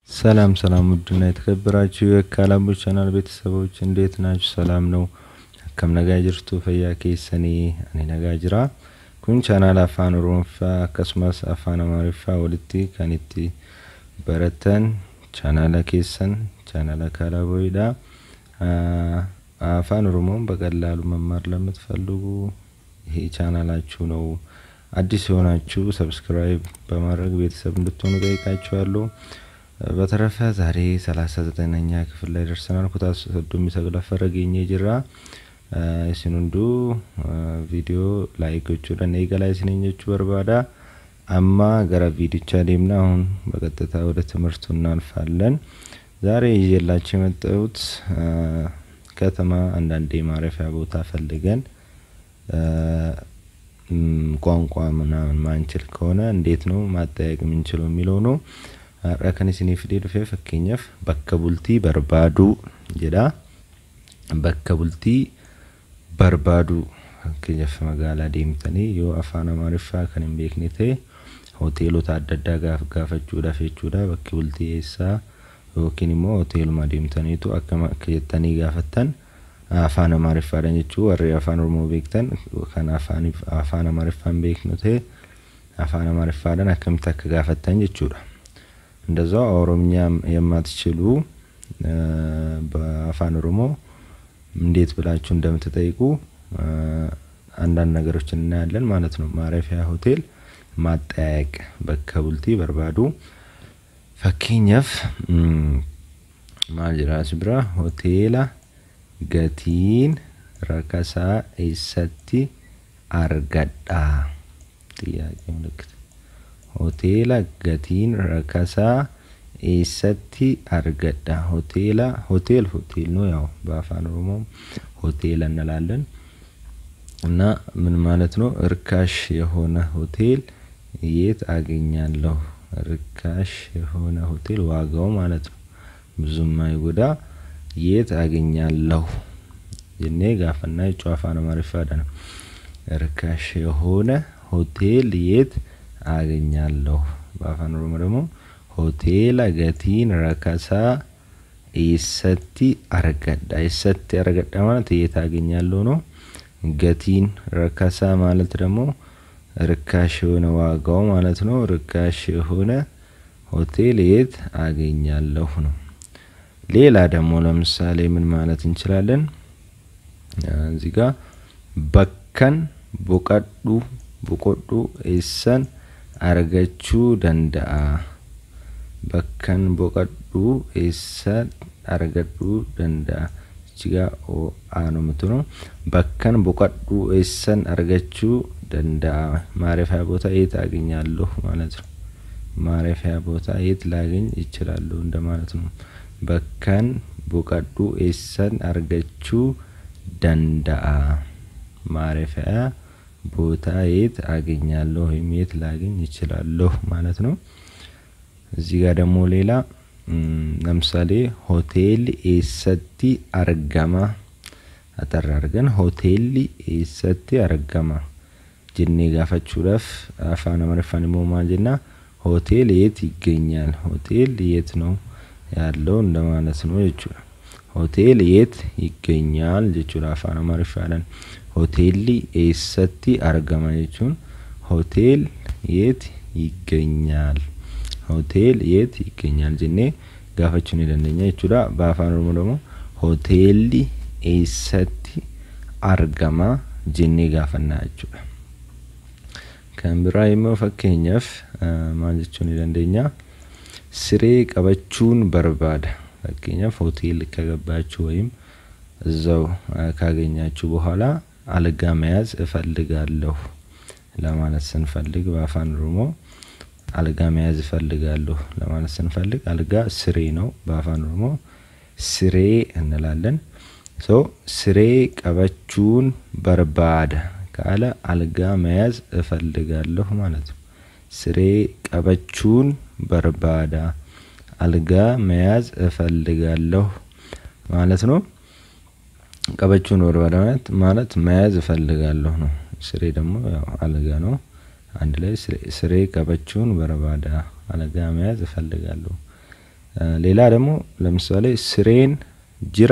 ሰላም ሰላም ውድና የተከበራችሁ የካላቦች ቻናል ቤተሰቦች እንዴት ናችሁ? ሰላም ነው። akkam nagaa jirtu fayyaa keessanii ani nagaa jira kun chaanaala afaan oromoffaa akkasumas afaan amaariffaa walitti kan itti baratan chaanaala keessan chaanaala ካላቦይዳ አፋን ኦሮሞን በቀላሉ መማር ለምትፈልጉ ይሄ ቻናላችሁ ነው። አዲስ የሆናችሁ ሰብስክራይብ በማድረግ ቤተሰብ እንድትሆኑ ጠይቃችኋለሁ። በተረፈ ዛሬ ሰላሳ ዘጠነኛ ክፍል ላይ ደርሰናል። ኩታ ሰዱሚ ሰግለፈረ ገኘ ጅራ isin hunduu viidiyoo laayik gochuudhaan eegalaa isiniin jechuu barbaada amma gara viidichaa deemna አሁን በቀጥታ ወደ ትምህርቱ እናልፋለን ዛሬ ይዤላችሁ የመጣሁት ከተማ አንዳንዴ ማረፊያ ቦታ ፈልገን ቋንቋ ምናምን ማንችል ከሆነ እንዴት ነው ማጠያየቅ የምንችለው የሚለው ነው har'a kan isiniif dhufee fakkeenyaaf bakka bultii barbaaduu jedha bakka bultii barbaaduu fakkeenyaaf magaalaa deemtanii yoo afaan amaariffaa kan hin beekne ta'e hoteelota adda addaa gaaf gaafachuudhaaf jechuudha bakki bultii eessaa yookiin immoo hoteeluma deemtaniitu akkam akka jettanii gaafattan afaan amaariffaadhaan jechuu warri afaan oromoo beektan kan afaan amaariffaa hin beeknu ta'e afaan amaariffaadhaan akkamitti akka gaafattan jechuudha እንደዛው ኦሮምኛ የማትችሉ በአፋን ኦሮሞ እንዴት ብላችሁ እንደምትጠይቁ አንዳንድ ነገሮችን እናያለን ማለት ነው። ማረፊያ ሆቴል ማጠያየቅ በከ ቡልቲ በርባዱ ፈኪኛፍ ማጅራስ ብራ ሆቴላ ገቲን ረከሳ ኢሰቲ አርገዳ ጥያቄ ምልክት hoteela gatiin rakasaa eessatti argadha hoteela ሆቴል ሆቴል ነው ያው በአፋን ኦሮሞ ሆቴል እንላለን እና ምን ማለት ነው እርካሽ የሆነ ሆቴል የት አገኛለሁ ርካሽ የሆነ ሆቴል ዋጋው ማለት ነው ብዙም አይጎዳ የት አገኛለሁ ጀኔ ጋፈና የጩ አፋን አማሪፋዳ ነው ርካሽ የሆነ ሆቴል የት አገኛለሁ በአፋን ኦሮሞ ደግሞ ሆቴላ ገቲን ረከሳ ኢሰቲ አረገዳ ኢሰቲ አረገዳ ማለት የት አገኛለሁ ነው። ገቲን ረከሳ ማለት ደግሞ ርካሽ የሆነ ዋጋው ማለት ነው። ርካሽ የሆነ ሆቴል የት አገኛለሁ ነው። ሌላ ደግሞ ለምሳሌ ምን ማለት እንችላለን? እዚህ ጋር በከን ቦቀዱ ቦቆዱ ኤሰን argachuu danda'a bakkan boqadhuu eessan argadhuu danda'a jigaa aanumtu ነው bakkan boqadhuu eessan argachuu danda'a ማረፊያ ቦታ የት አገኛለሁ ማለት ነው ማረፊያ ቦታ የት ላገኝ ይችላሉ እንደማለት ነው በከን ቦቀዱ ኤሰን አርገችው ደንዳአ ማረፊያ ቦታ የት አገኛለሁ ወይም የት ላገኝ ይችላለሁ ማለት ነው። እዚህ ጋር ደግሞ ሌላ ለምሳሌ ሆቴል ኤሰቲ አርገማ አጠር አድርገን ሆቴል ኤሰቲ አርገማ ጅኔ ጋፈቹudhaaf afaan amaariffaan immoo maal jenna ሆቴል የት ይገኛል ሆቴል የት ነው ያለው እንደማለት ነው jechuudha ሆቴል የት ይገኛል jechuudha afaan amaariffaadhaan hoteelli eessatti argama jechuun hotel የት ይገኛል ሆቴል የት ይገኛል jennee gaafachuu ni dandeenya jechuudha በአፋን ኦሮሞ ደግሞ hoteelli eessatti argama jennee gaafannaa jechuudha kan biraa immoo fakkeenyaaf maal jechuu ni dandeenya siree qabachuun barbaada fakkeenyaaf ሆቴል ከገባችሁ ወይም እዛው ካገኛችሁ በኋላ አልጋ መያዝ እፈልጋለሁ ለማለት ስንፈልግ በአፋን ኦሮሞ አልጋ መያዝ እፈልጋለሁ ለማለት ስንፈልግ አልጋ ስሬ ነው በአፋን ኦሮሞ ስሬ እንላለን ሶ ስሬ ቀበቹን በርባደ ካለ አልጋ መያዝ እፈልጋለሁ ማለት ነው ስሬ ቀበቹን በርባዳ አልጋ መያዝ እፈልጋለሁ ማለት ነው ቀበቹን በርባዳ ማለት ማለት መያዝ እፈልጋለሁ ነው። ስሬ ደግሞ ያው አልጋ ነው። አንድ ላይ ስሬ ቀበቹን በርባዳ አልጋ መያዝ እፈልጋለሁ። ሌላ ደግሞ ለምሳሌ ስሬን ጅራ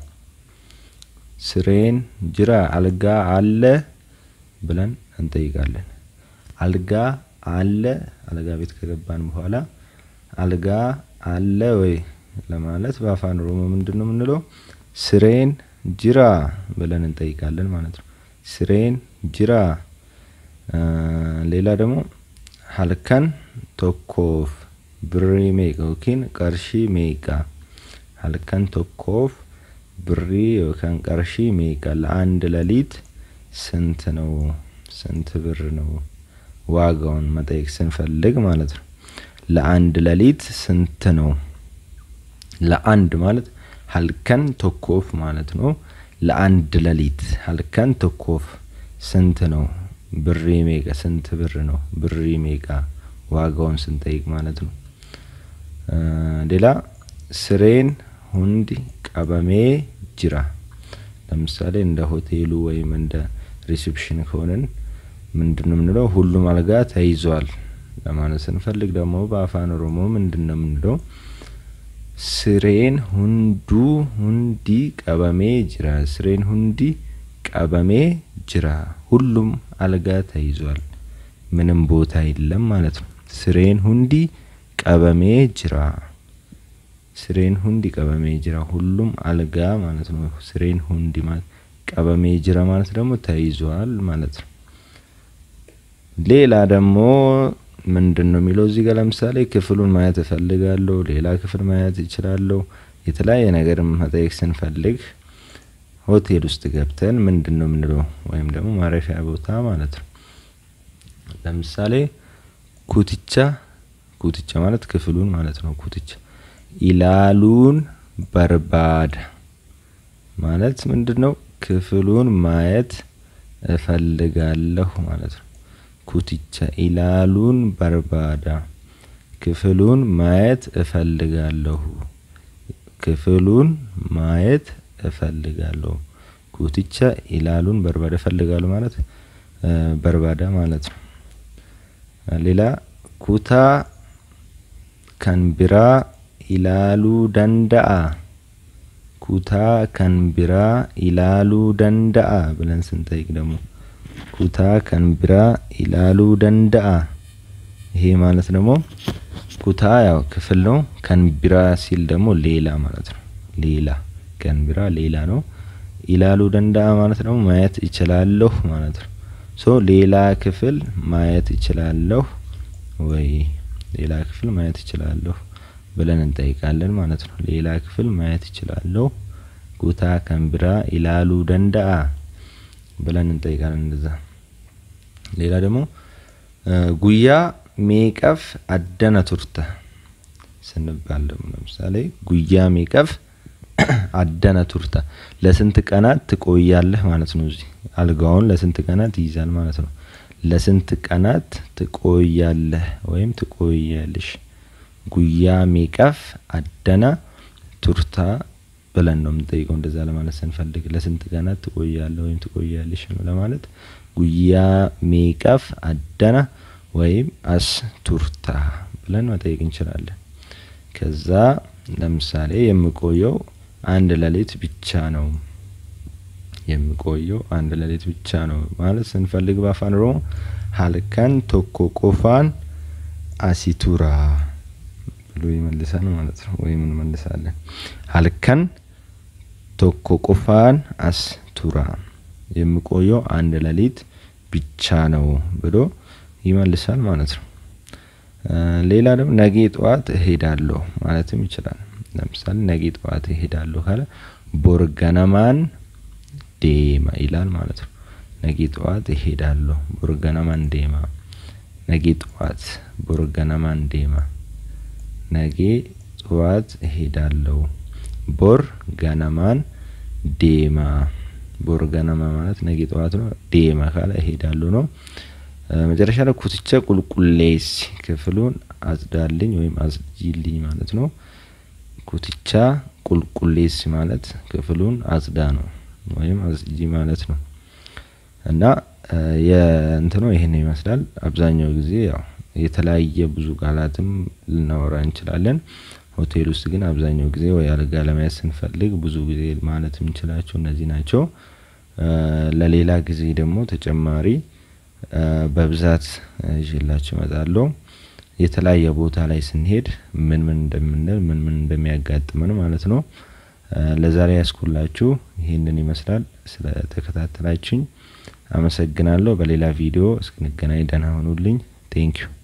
ስሬን ጅራ አልጋ አለ ብለን እንጠይቃለን። አልጋ አለ አልጋ ቤት ከገባን በኋላ አልጋ አለ ወይ ለማለት በአፋን ኦሮሞ ምንድን ነው የምንለው? ስሬን ጅራ ብለን እንጠይቃለን ማለት ነው። ስሬን ጅራ። ሌላ ደግሞ ሀልከን ቶኮፍ ብሪ ሜቃ ዮኪን ቀርሺ ሜቃ ሀልከን ቶኮፍ ብሪ ዮካን ቀርሺ ሜቃ ለአንድ ሌሊት ስንት ነው? ስንት ብር ነው? ዋጋውን መጠየቅ ስንፈልግ ማለት ነው። ለአንድ ሌሊት ስንት ነው? ለአንድ ማለት ሀልከን ቶኮፍ ማለት ነው። ለአንድ ሌሊት ሀልከን ቶኮፍ ስንት ነው? ብሪ ሜቃ ስንት ብር ነው? ብሪ ሜቃ ዋጋውን ስንጠይቅ ማለት ነው። ሌላ ስሬን ሁንዲ ቀበሜ ጅራ ለምሳሌ እንደ ሆቴሉ ወይም እንደ ሪሴፕሽን ከሆነን ምንድን ነው የምንለው? ሁሉም አልጋ ተይዟል ለማለት ስንፈልግ ደግሞ በአፋን ኦሮሞ ምንድን ነው የምንለው? ስሬን ሁንዱ ሁንዲ ቀበሜ ጅራ ስሬን ሁንዲ ቀበሜ ጅራ ሁሉም አልጋ ተይዟል፣ ምንም ቦታ የለም ማለት ነው። ስሬን ሁንዲ ቀበሜ ጅራ ስሬን ሁንዲ ቀበሜ ጅራ ሁሉም አልጋ ማለት ነው። ስሬን ሁንዲ ማለት ቀበሜ ጅራ ማለት ደግሞ ተይዟል ማለት ነው። ሌላ ደግሞ ምንድን ነው የሚለው እዚህ ጋር ለምሳሌ ክፍሉን ማየት እፈልጋለሁ፣ ሌላ ክፍል ማየት እችላለሁ። የተለያየ ነገር መጠየቅ ስንፈልግ ሆቴል ውስጥ ገብተን ምንድን ነው የምንለው? ወይም ደግሞ ማረፊያ ቦታ ማለት ነው። ለምሳሌ ኩትቻ ኩትቻ ማለት ክፍሉን ማለት ነው። ኩትቻ ኢላሉን በርባዳ ማለት ምንድን ነው? ክፍሉን ማየት እፈልጋለሁ ማለት ነው። ኩትቻ ኢላሉን በርባዳ ክፍሉን ማየት እፈልጋለሁ። ክፍሉን ማየት እፈልጋለሁ። ኩትቻ ኢላሉን በርባዳ እፈልጋለሁ ማለት በርባዳ ማለት ነው። ሌላ ኩታ ከንቢራ ኢላሉ ደንዳአ ኩታ ከንቢራ ኢላሉ ደንዳአ ብለን ስንጠይቅ ደግሞ ኩታ ከንቢራ ኢላሉ ደንዳአ ይሄ ማለት ደግሞ ኩታ ያው ክፍል ነው። ከንቢራ ሲል ደግሞ ሌላ ማለት ነው። ሌላ ከንቢራ ሌላ ነው። ኢላሉ ደንዳአ ማለት ደግሞ ማየት እችላለሁ ማለት ነው። ሶ ሌላ ክፍል ማየት እችላለሁ ወይ ሌላ ክፍል ማየት እችላለሁ ብለን እንጠይቃለን ማለት ነው። ሌላ ክፍል ማየት እችላለሁ ኩታ ከንቢራ ኢላሉ ደንዳአ ብለን እንጠይቃለን። እንደዛ ሌላ ደግሞ ጉያ ሜቀፍ አደነ ቱርተ ስንባል ደግሞ ለምሳሌ ጉያ ሜቀፍ አደነ ቱርተ ለስንት ቀናት ትቆያለህ ማለት ነው። እዚህ አልጋውን ለስንት ቀናት ይይዛል ማለት ነው። ለስንት ቀናት ትቆያለህ ወይም ትቆያለሽ። ጉያ ሜቀፍ አደነ ቱርታ ብለን ነው የምንጠይቀው። እንደዛ ለማለት ስንፈልግ ለስንት ቀናት ትቆያለህ ወይም ትቆያለሽ ለማለት ጉያ ሜቀፍ አደነ ወይም አስ ቱርታ ብለን መጠየቅ እንችላለን። ከዛ ለምሳሌ የምቆየው አንድ ሌሊት ብቻ ነው። የምቆየው አንድ ሌሊት ብቻ ነው ማለት ስንፈልግ በአፋን ኦሮሞ ሀልከን ቶኮ ቆፋን አሲቱራ ብሎ ይመልሳል ማለት ነው። ወይም እንመልሳለን ሀልከን ቶኮ ቆፋን አስቱራ የምቆየው አንድ ሌሊት ብቻ ነው ብሎ ይመልሳል ማለት ነው። ሌላ ደግሞ ነጌ ጠዋት እሄዳለሁ ማለትም ይችላል። ለምሳሌ ነጌ ጠዋት እሄዳለሁ ካለ ቦርገነማን ዴማ ይላል ማለት ነው። ነጌ ጠዋት እሄዳለሁ ቦርገነማን ዴማ ነጌ ጠዋት ቦርገነማን ዴማ ነጌ ጠዋት እሄዳለሁ ቦር ገነማን ዴማ ቦር ገነማ ማለት ነጌ ጠዋት ነው። ዴማ ካለ እሄዳለሁ ነው። መጨረሻ ላይ ኩትቻ ቁልቁሌስ ክፍሉን አጽዳልኝ ወይም አጽጂልኝ ማለት ነው። ኩትቻ ቁልቁሌስ ማለት ክፍሉን አጽዳ ነው ወይም አጽጂ ማለት ነው። እና የእንትኑ ይሄን ይመስላል። አብዛኛው ጊዜ ያው የተለያየ ብዙ ቃላትም ልናወራ እንችላለን። ሆቴል ውስጥ ግን አብዛኛው ጊዜ ወይ አልጋ ለመያዝ ስንፈልግ ብዙ ጊዜ ማለት የምንችላቸው እነዚህ ናቸው። ለሌላ ጊዜ ደግሞ ተጨማሪ በብዛት ይዤላችሁ እመጣለሁ። የተለያየ ቦታ ላይ ስንሄድ ምን ምን እንደምንል ምን ምን እንደሚያጋጥመን ማለት ነው። ለዛሬ ያስኩላችሁ ይህንን ይመስላል። ስለ ተከታተላችሁኝ አመሰግናለሁ። በሌላ ቪዲዮ እስክንገናኝ ደህና ሁኑልኝ። ቴንኪዩ